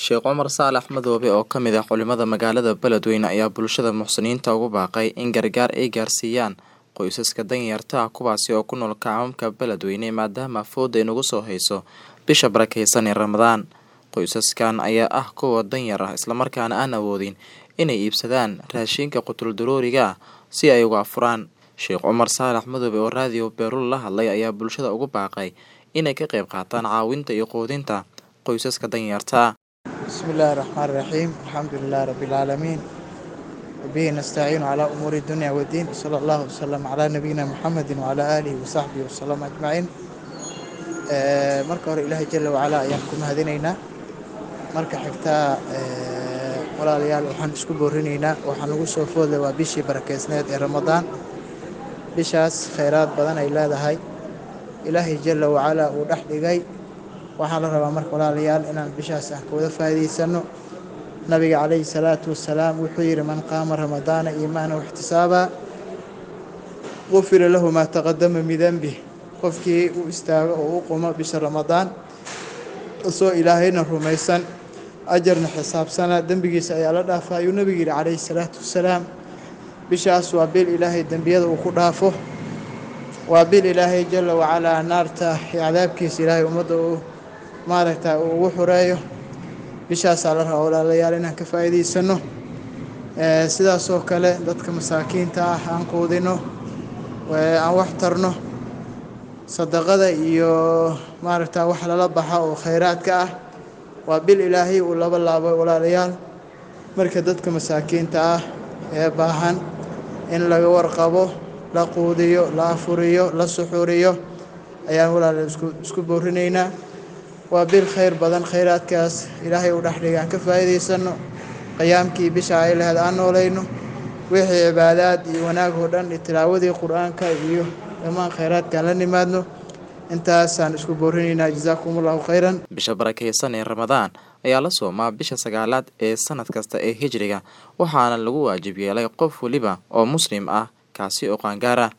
Sheekh Cumar Saalax Madoobe oo ka mid ah culimada magaalada Beledweyne ayaa bulshada muxsiniinta ugu baaqay in gargaar ay gaarsiiyaan qoysaska danyarta ah kuwaasi oo ku nool kaamamka Beledweyne maadaama fooda ay nagu soo hayso bisha barakeysan ee Ramadaan. Qoysaskan ayaa ah kuwa danyar ah islamarkaana aan awoodin inay iibsadaan raashinka qutul daruuriga ah si ay uga afuraan. Sheekh Cumar Saalax Madoobe oo raadiyo Beerul la hadlay ayaa bulshada ugu baaqay inay ka qayb qaataan caawinta iyo quudinta qoysaska danyarta ah. بسم الله الرحمن الرحيم الحمد لله رب العالمين وبه نستعين على أمور الدنيا والدين صلى الله وسلم على نبينا محمد وعلى آله وصحبه وسلم أجمعين آه، marka hore ilaahay jala wacalaa ayaan ku mahadinaynaa marka xigtaa ee, walaalayaal waxaan isku boorinaynaa waxaan ugu soo foodlay waa bishii barakeysneed ee ramadaan bishaas khayraad badan ay leedahay ilaahay jala wacalaa uu dhex dhigay waxaa la rabaa marka walaalayaal inaan bishaas ah kawada faa'iidaysano nabiga calayhi salaatu wasalaam wuxuu yidhi man qaama ramadaana iimaana waxtisaabaa gufira lahu maa taqadama min denbih qofkii u istaago oo u qumo bisha ramadaan isoo ilaahayna rumaysan ajarna xisaabsana dembigiisa ayaa la dhaafa ayuu nabigu yidhi calayhi salaatu wasalaam bishaas waa bil ilaahay dembiyada uu ku dhaafo waa bil ilaahay jala wacalaa naarta iyo cadaabkiisa ilaahay ummadda uu maaragta uu ugu xureeyo bishaasaa la rabaa walaalayaal inaan ka faa'iidaysano Ee, sidaasoo kale dadka masaakiinta ah aan quudino ee, aan wax tarno sadaqada iyo maaragta wax lala baxa oo khayraadka ah waa bil ilaahay uu laba laabo walaalayaal marka dadka masaakiinta ah ee baahan in laga warqabo la quudiyo la afuriyo la suxuriyo ayaan walaalayaal isku isku boorinaynaa waa bil khayr badan khayraadkaas ilaahay uu dhexdhigay aan ka faa'iidaysano qiyaamkii bisha ay lahayd aan noolayno wixii cibaadaad iyo wanaag oo dhan iyo tilaawadii qur-aanka iyo dhammaan khayraadkaan la nimaadno intaasaan isku boorinaynaa jazaakum allahu khayran Bisha barakeysan ee Ramadaan ayaa la soomaa bisha sagaalaad ee sanad kasta ee Hijriga waxaana lagu waajib yeelay qof waliba oo muslim ah kaasi oo qaangaar ah